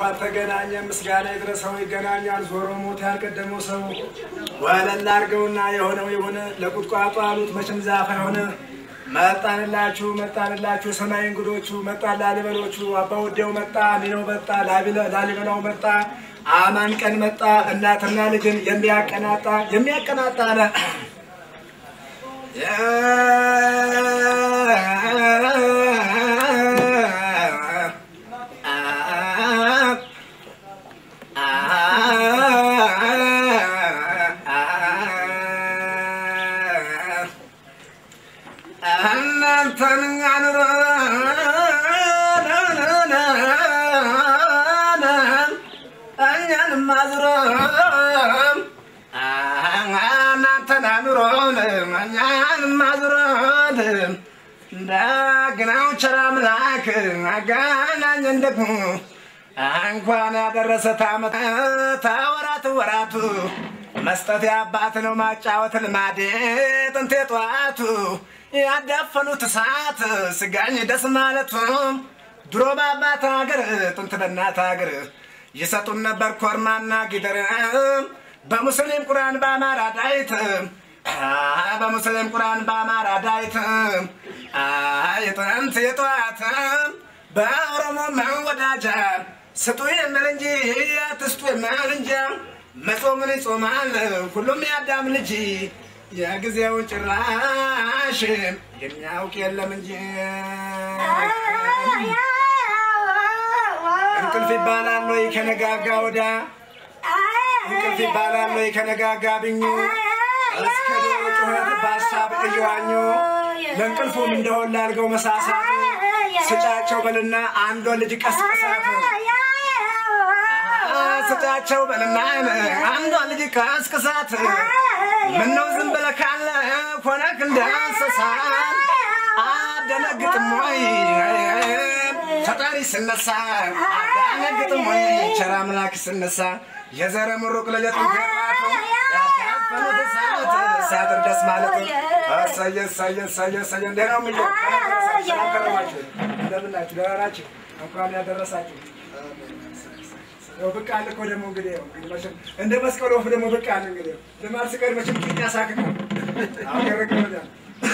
እንኳን ተገናኘ። ምስጋና ይድረሰው ይገናኛል። ዞሮ ሞት ያልቀደመው ሰው ወለል አድርገውና የሆነው የሆነ ለቁጥቋጦ አሉት መቼም ዛፍ የሆነ መጣንላችሁ መጣንላችሁ የሰማይ እንግዶቹ መጣ ላሊበሎቹ አባ ወዴው መጣ ሚነው መጣ ላሊበላው መጣ አማን ቀን መጣ እናትና ልጅን የሚያቀናጣ የሚያቀናጣ አለ እናንተን አኑሮ እኛንም አዝሮ እናንተን አኑሮ እኛንም አዝሮ እንደግናው ቸር አምላክ አገናኘን ደግሞ እንኳን ያደረሰ ታመት ተወራት ወራቱ መስጠት የአባት ነው ማጫወት ልማዴ ጥንቴ ጠዋቱ ያዳፈኑት እሳት ስጋኝ ደስ ማለቱ ድሮ በአባት ሀገር ጥንት በእናት ሀገር ይሰጡን ነበር ኮርማና ጊደር በሙስሊም ቁርአን በአማራ ዳይት በሙስሊም ቁርአን በአማራ ዳይት የጥንት የጠዋት በኦሮሞ መወዳጃ ስጡ የምል እንጂ አትስጡ የምል እንጂ መጾምን ይጾማል ሁሉም ያዳም ልጅ የጊዜውን ጭራሽ የሚያውቅ የለም እንጂ እንቅልፍ ይባላል ወይ ከነጋጋ ወዳ እንቅልፍ ይባላል ወይ ከነጋጋ ብኙ እስከ ዶሮ ጩኸት በሀሳብ እየዋኙ ለእንቅልፉም እንደሆን ላልገው መሳሳት ስጫቸው በልና አንዷን ልጅ ቀስቅሳት ስጫቸው በልና አንዷን ልጅ ቀስቅሳት ምነው ዝም ብለህ ካለ ሆነክ እንደ እንስሳ አደነግጥም ወይ ፈጣሪ ስነሳ አደነግጥም ወይ ቸር አምላክ ስነሳ የዘረ ምሩቅ ለየጥን ገባቱ ያዳፈኑት እሳት ሲያጥር ደስ ማለት እሰየ እሰየ እሰየ እሰየ እንዴት ነው የሚለው ሰላም ከረማችሁ እንደምን ናችሁ ደህና ናችሁ እንኳን ያደረሳችሁ ያው ብቅ አለ እኮ ደግሞ እንግዲህ ያው እንግዲህ መቼም እንደ መስቀል ወፍ ደግሞ ብቅ አለ እንግዲህ ልማድ ስቀር መቼም ቂጥ ያሳክካል። አሁን ያረግበታል።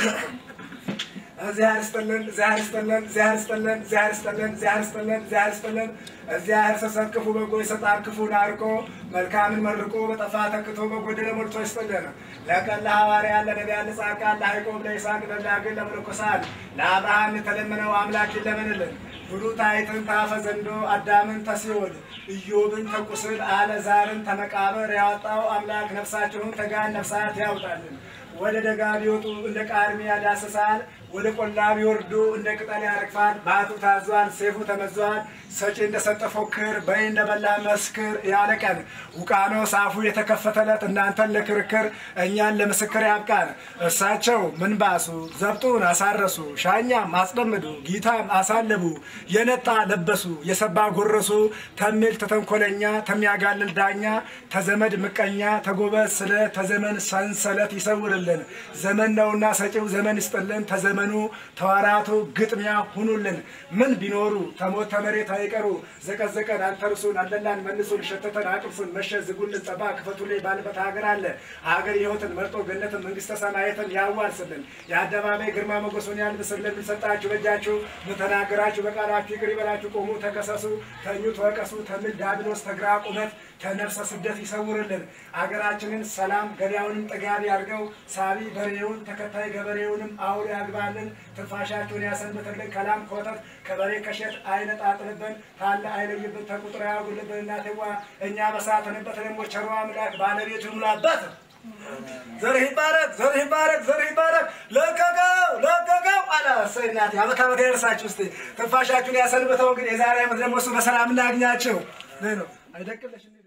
እግዚአብሔር ይስጥልን፣ እግዚአብሔር ይስጥልን፣ እግዚአብሔር ይስጥልን፣ እግዚአብሔር ይስጥልን፣ እግዚአብሔር ይስጥልን፣ እግዚአብሔር ይስጥልን። እግዚአብሔር ሲሰጥ ክፉ በጎ ይሰጣል፣ ክፉን አርቆ መልካምን መርቆ በጠፋ ተክቶ በጎደለ ሞልቶ ይስጥልን። ለቀን ለሐዋርያ ለነቢያን ለጻድቃን ለያዕቆብ ለይስሐቅ ለዳግን ለመነኮሳት ለአብርሃም የተለመነው አምላክ ይለመንልን። ብሉታይትን ታፈ ዘንዶ አዳምን ተሲኦል ኢዮብን ተቁስል አለዛርን ተመቃብር ያወጣው አምላክ ነፍሳችሁን ተጋን ነፍሳት ያውጣልን። ወደ ደጋ ቢወጡ እንደ ቃርሚያ ያዳስሳል፣ ወደ ቆላ ቢወርዱ እንደ ቅጠል ያረግፋል። ባቱ ታዟል፣ ሰይፉ ተመዟል። ሰጪ እንደሰጠ ፎክር፣ በይ እንደበላ መስክር ያለ ቀን ውቃኖስ አፉ የተከፈተለት እናንተን ለክርክር እኛን ለምስክር ያብቃን። እሳቸው ምንባሱ ዘብጡን አሳረሱ፣ ሻኛም አስጠምዱ፣ ጊታም አሳለቡ፣ የነጣ ለበሱ፣ የሰባ ጎረሱ፣ ተሚል ተተንኮለኛ፣ ተሚያጋልል ዳኛ፣ ተዘመድ ምቀኛ፣ ተጎበዝ ስለ ተዘመን ሰንሰለት ይሰውርልን። ዘመን ነውና ሰጪው ዘመን ይስጥልን። ተዘመኑ ተዋራቱ ግጥሚያ ሁኑልን። ምን ቢኖሩ ተሞት ተመሬት አይቀሩ ዘቀዘቀን አንተርሱን አለላን መልሱን ሸተተን አቅምሱን መሸ ዝጉልን ጸባ ክፈቱልኝ ባልበት ሀገር አለ ሀገር ሕይወትን መርጦ ገነትን መንግስተ ሰማያትን ያዋርስልን። የአደባባይ ግርማ ሞገሱን ያልብስልን። ሰጣችሁ በእጃችሁ ምተናገራችሁ በቃላችሁ ይቅር ይበላችሁ። ቆሙ ተከሰሱ፣ ተኙ ተወቀሱ። ተምል ዲያብሎስ ተግራ ቁመት ከነፍሰ ስደት ይሰውርልን። አገራችንን ሰላም ገበያውንም ጥጋቢ አድርገው ሳቢ በሬውን ተከታይ ገበሬውንም አውሎ ያግባልን። ትንፋሻችሁን ያሰንብትልን። ከላም ከወተት ከበሬ ከሸት አይነጣጥልብን። ታለ አይለይብን። ተቁጥሮ ያጉልብን። እናትዋ እኛ በሳትንበት ደግሞ ቸሮ አምላክ ባለቤቱ ይሙላበት። ዘርህ ይባረክ፣ ዘርህ ይባረክ፣ ዘርህ ይባረክ። ለቀቀው፣ ለቀቀው አለ። እሰይ እናቴ አመት አመት ያደርሳችሁ። እስኪ ትንፋሻችሁን ያሰንብተው። እንግዲህ የዛሬ ዓመት ደግሞ እሱ በሰላም እናግኛቸው ነው አይደቅለሽ